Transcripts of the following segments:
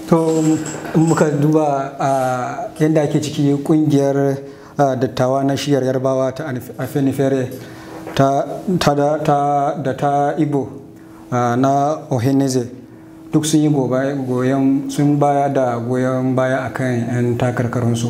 to muka duba a yadda ake ciki kungiyar dattawa na shiyar yarbawa ta afenifere da ta ibo na oheneze duk sun yi goyon sun baya da goyon baya akan 'yan takarkarunsu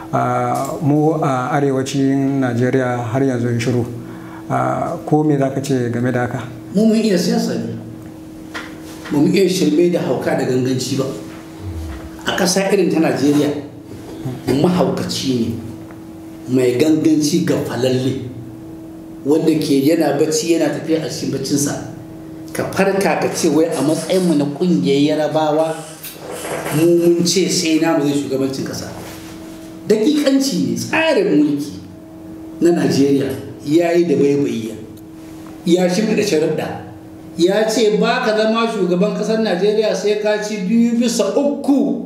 mu a arewacin najeriya har yanzu shiru ko me za ka ce game da haka mu mun iya siyasa ne ba mu iya shirme da hauka da ganganci ba a ƙasa irin ta najeriya mahaukaci ne mai ganganci ga falalle wanda ke yana bacci yana tafiya a cikin baccinsa ka farka ka ce wai a matsayinmu na ƙungiyar yarabawa mu mun ce sai na mu zai shugabancin ƙasa dakikanci ne tsarin mulki na najeriya ya yi da baibayiya ya shimfiɗa sharuɗa ya ce ba ka zama shugaban ƙasar najeriya sai ka ci biyu bisa uku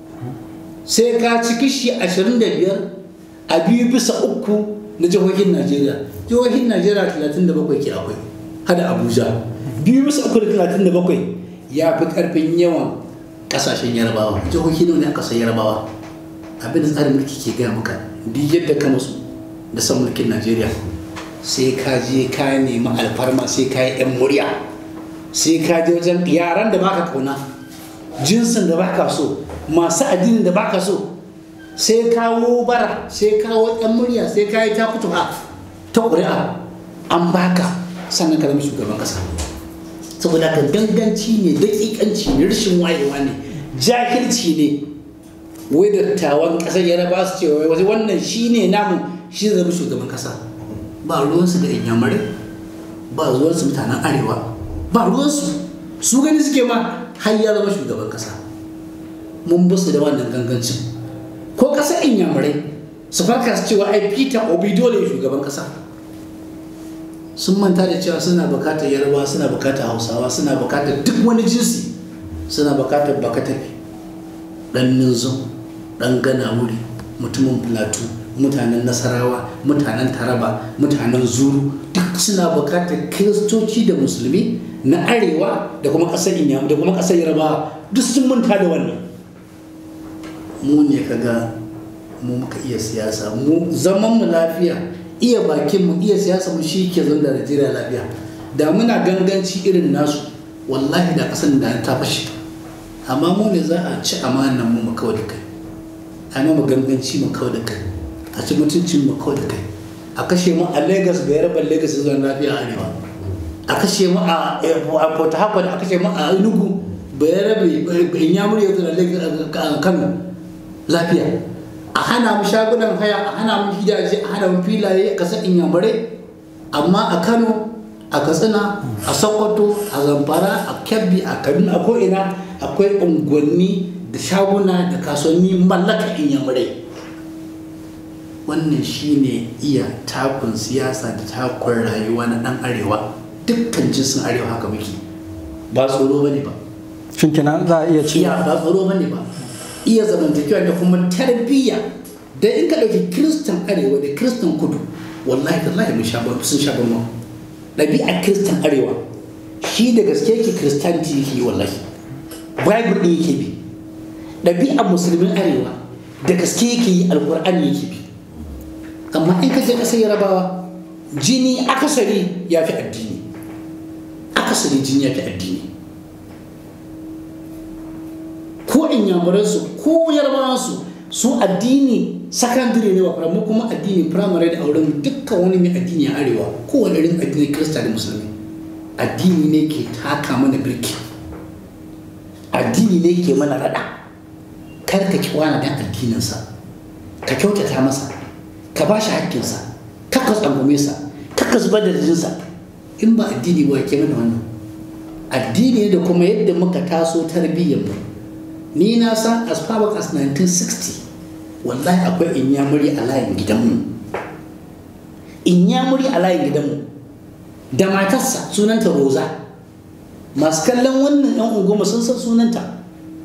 sai ka ci kishi ashirin da biyar a biyu bisa uku na jihohin najeriya jihohin najeriya talatin da bakwai ke akwai hada abuja biyu bisa uku da talatin da bakwai ya fi ƙarfin yawan ƙasashen yarabawa jihohi ne a ƙasar yarabawa abin da tsarin mulki ke gaya maka duk yadda ka musu da san mulkin najeriya sai ka je ka nemi alfarma sai ka yi 'yan murya sai ka je wajen yaran da baka kauna jinsin da baka so masu addinin da baka so sai kawo bara sai kawo 'yan murya sai ka yi ta kutuwa ta ƙuri'a an baka sannan ka zama shugaban ƙasa saboda ka ganganci ne daƙiƙanci ne rashin wayewa ne jahilci ne wai dattawan ƙasar yaraba su ce wai wannan shine namu shi zai zama shugaban ƙasa ba ruwansu da inyamurai ba ruwansu mutanen arewa ba ruwansu su gani suke ma har ya zama shugaban kasa mun basu da wannan gangancin ko kasar inyamurai su farka su cewa ai peter obi dole shugaban kasa sun manta da cewa suna bukatar yarbawa suna bukatar hausawa suna bukatar duk wani jinsi suna bukatar bakatafi dan ninzo dan gana wuri mutumin plateau mutanen nasarawa mutanen taraba mutanen zuru duk suna bukatar kiristoci da musulmi na arewa da kuma ƙasar inyam da kuma ƙasar yarbawa duk sun manta da wannan mu ne kaga mu muka iya siyasa mu zaman mu lafiya iya bakin mu iya siyasa mu shi ke zan da Najeriya lafiya da muna ganganci irin nasu wallahi da ƙasar da ta fashe amma mu ne za a ci amanan mu mu kawai da kai amma mu ganganci mu kawai da kai a ci mutuncin mu kawai da kai a kashe mu a lagos ga yarabar lagos zuwa lafiya arewa a kashe mu a port harcourt a kashe mu a enugu ba yarabe inyamuri ya zuwa kano lafiya a hana mu shagunan haya a hana mu gidaje a hana mu filaye a kasar inyamurai amma a kano a katsina a sokoto a zamfara a kebbi a kaduna a ko'ina akwai unguwanni da shaguna da kasuwanni mallaka inyamurai wannan shine iya takun siyasa da takun rayuwa na dan arewa dukkan jinsin arewa haka muke ba tsoro bane ba shin kenan za a iya ci iya ba tsoro bane ba iya zamantakewa da kuma tarbiyya da in ka ɗauki kiristan arewa da kiristan kudu wallahi tallahi mun sha sun sha bamban ɗabi'ar kiristan arewa shi da gaske yake kiristanci yake yi wallahi bible ɗin yake bi ɗabi'ar musulmin arewa da gaske yake yi alƙur'ani yake bi amma in ka je ƙasar yarabawa jini akasari ya fi addini akasari jini ya fi addini ko inyamuransu ko yarbawansu su addini sakandare ne wa mu kuma addini firamare da auren dukkan wani mai addini a arewa kowane irin addini kirista da musulmi addini ne ke taka mana birki addini ne ke mana rada kar ka kiwana dan addininsa ka kyautata masa ka ba shi haƙƙinsa kar ka tsangume sa kar ka zubar da jinsa in ba addini ba ke mana wannan addini da kuma yadda muka taso tarbiyyar mu ni na san as far back as 1960 wallahi akwai inyamuri a layin gidanmu inyamuri a layin gidanmu da matarsa sunanta roza masu kallon wannan yan ungoma sun san sunanta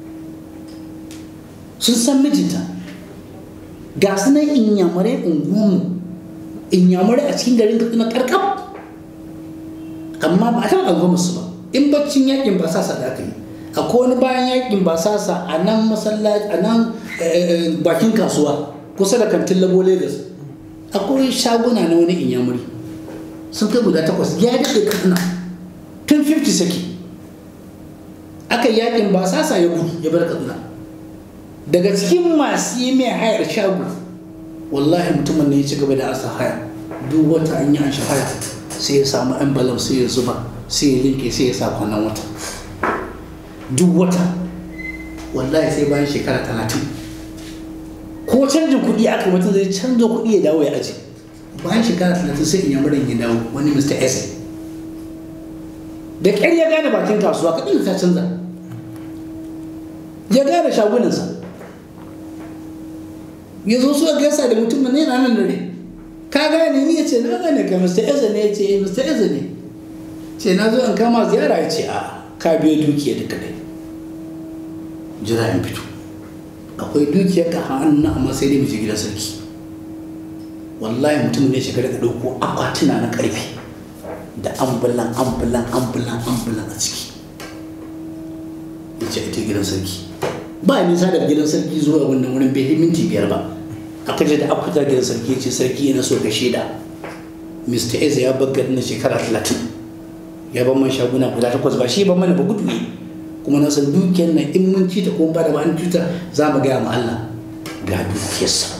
sun san mijinta ga su nan inyamurai unguwanmu inyamurai a cikin garin katsina karkab amma ba a taɓa ungoma su ba in baccin yakin ba sa sadaka yi akwai wani bayan yakin basasa a nan masallaci a nan bakin kasuwa kusa da kantin labo lagos akwai shaguna na wani inyamuri sun kai guda takwas ya daɗe kana tun 50 saki aka yakin basasa ya gudu ya bar kaduna daga cikin masu yi mai hayar shago wallahi mutumin ne ya ci gaba da asa haya duk wata an yi an shi haya sai ya samu envelope sai ya zuba sai ya linke sai ya sa kwanan wata duk wata wallahi sai bayan shekara talatin ko canjin kuɗi aka mutum zai canza kuɗi ya dawo ya aji bayan shekara talatin sai in yamurin ya dawo wani mr s da ƙyar ya gane bakin kasuwa kaɗin ta canza ya gane shagunansa ya zo suka gaisa da mutum ne na nan dare ka gane ni ya ce na gane ka mr eze ne ya ce eh mr eze ne ce na zo in kama ziyara ya ce a ka biyo dukiya da kadai jira in fito akwai dukiyar ka hannu amma sai dai mu je gidan sarki wallahi mutum ne shiga daga ɗauko akwatuna na ƙarfe da ambulan ambulan ambulan ambulan a ciki ya ce ita gidan sarki ba nisa daga gidan sarki zuwa wannan wurin bai minti biyar ba aka je da akwata gidan sarki ya ce sarki yana so ka shaida mr eze ya bar garin na shekara talatin ya ban man shaguna guda takwas ba shi ban mana ba gudu ne kuma na san dukiyar nan in mun ci ta ko ba da ba an cuta za mu gaya ma Allah ga dukiyarsa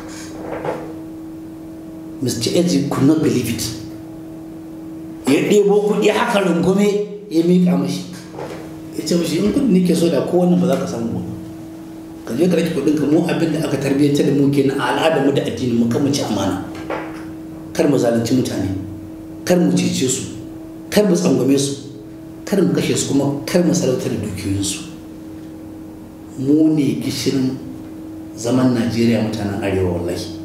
Mr. Eze could not believe it ya ɗebo kuɗi haka rungume ya miƙa mashi ya ce mashi in kuɗi nake so da ko wannan ba za ka samu ba ka je ka rage kuɗin ka mu abin da aka tarbiyyantar da mu kenan a al'adar mu da addini mu kan mu ci amana kar mu zalunci mutane kar mu cece su kar mu tsangwame su kar mu kashe su kuma kar mu sarautar da dukiyoyinsu mu ne gishirin zaman najeriya mutanen arewa wallahi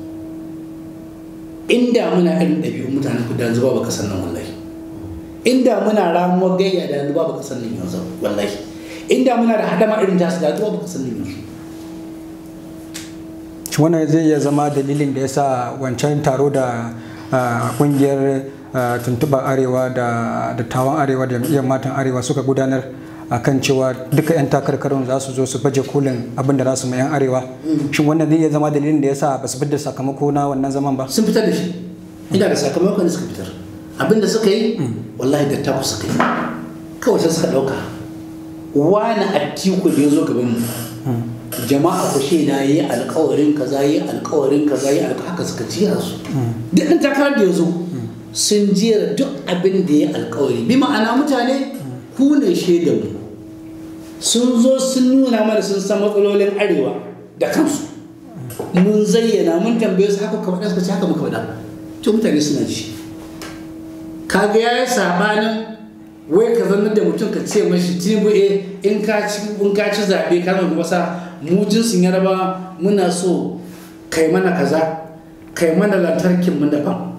inda muna irin ɗabi'un mutanen kudu yanzu ba kasar nan wallahi inda muna ramuwar gayya da yanzu ba kasar nan yanzu wallahi inda muna da hadama irin tasu da yanzu ba kasar nan yanzu wannan zai iya zama dalilin da ya sa wancan taro da kungiyar tuntuɓar arewa da dattawan arewa da jam'iyyar matan arewa suka gudanar akan cewa duka 'yan takarkarun za su zo su baje kolin abin da za su mai 'yan arewa shin wannan zai iya zama dalilin da ya sa ba su fitar sakamako na wannan zaman ba sun fitar da shi ina da sakamakon da suka fitar abin da suka yi wallahi da taku suka yi kawai sai suka ɗauka wani atiku da ya zo gaban mu jama'a ku shaida yi alkawarin kaza yi alkawarin kaza yi alkawarin haka suka jira su duk ɗan takarar da ya zo sun jera duk abin da ya alkawari bi ma'ana mutane ku ne shaidan mu sun zo sun nuna mana sun san matsalolin arewa da kansu mun zayyana mun tambaye su haka kamar suka ce haka muka faɗa to mutane suna ji kaga ya yi sabanin wai ka zannar da mutum ka ce mashi tinubu e in ka ci in ka ci zaɓe ka zama masa mu jinsin yaraba muna so kai mana kaza kai mana lantarkin mu daban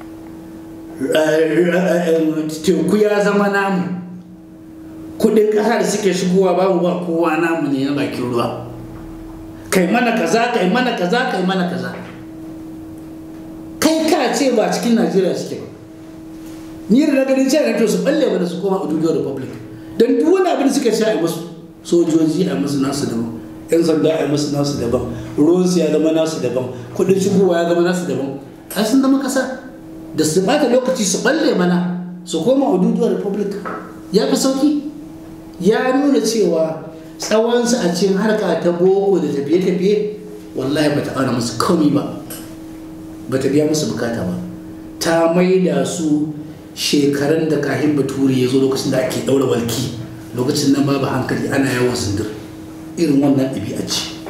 teku ya zama namu kudin ƙasa da suke shigowa babu ba kowa namu ne na bakin ruwa kai mana kaza kai mana kaza kai mana kaza kai ka ce ba cikin najeriya suke ba ni da na ganin cewa to su balle mana su koma Ududo Republic dan duk wani abin da suka sha a musu sojoji a musu nasu daban yan sanda a musu nasu daban ruwan su ya zama nasu daban kudin shigowa ya zama nasu daban ai sun zama kasa da su bata lokaci su balle mana su koma Ududo Republic ya fi sauki ya nuna cewa tsawonsu a cikin harka ta boko da tafiye-tafiye wallahi ba ta auna musu komi ba ba ta biya musu bukata ba ta maida su shekarun da kahin bature ya zo lokacin da ake ɗaura walki lokacin nan babu hankali ana yawan sindir irin wannan ɗabi'a ce